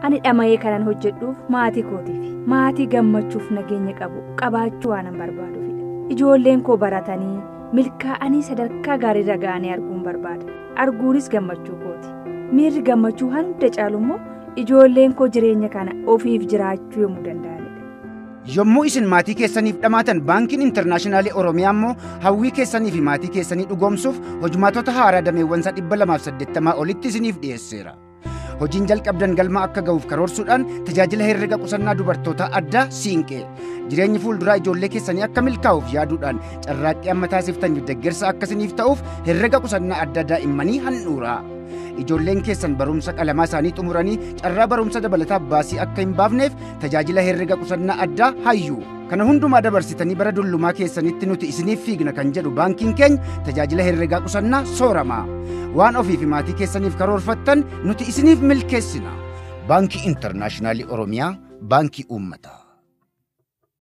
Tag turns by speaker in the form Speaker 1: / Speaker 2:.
Speaker 1: ani dhama'ee kanan hojjedhuuf maatii kootiif maatii gammachuuf nageenya qabu qabaachuu waanan barbaaduufidha ijoolleen koo baratanii milkaa'anii sadarkaa gaariirra ga'anii arguun barbaada arguunis gammachuu kooti miirri gammachuu hunda caalu immoo ijoolleen koo jireenya kana ofiif jiraachuu yommuu danda'anidha.
Speaker 2: Yommuu isin maatii keessaniif dhamaatan baankiin intarnaashinaali Oromiyaa immoo hawwii keessanii fi maatii keessanii dhugoomsuuf hojumaatota haaraa dameewwansa 280 olitti isiniif dhiyeesseera. Hojiin jalqabdan galma akka ga'uuf karoorsuudhaan tajaajila herrega qusannaa dubartoota addaa siinqee jireenyi fuulduraa ijoollee keessanii akka milkaa'uuf yaaduudhaan carraaqqii amma taasiftaniif deeggarsa akkasiniif ta'uuf herrega qusannaa adda daa'immanii handhuuraa. Ijoolleen keessan barumsa qalamaa isaanii xumuranii carraa barumsa dabalataa baasii akka hin baafneef tajaajila herrega qusannaa addaa hayyuu. Kana hundumaa dabarsitanii bara dullumaa keessanitti nuti isiniif fiigna kan jedhu baankiin keenya tajaajila herregaa qusannaa sooramaa. Waan ofii fi maatii keessaniif karoorfattan nuti isiniif milkeessina. Baankii Intarnaashinaali Oromiyaa, Baankii Uummataa.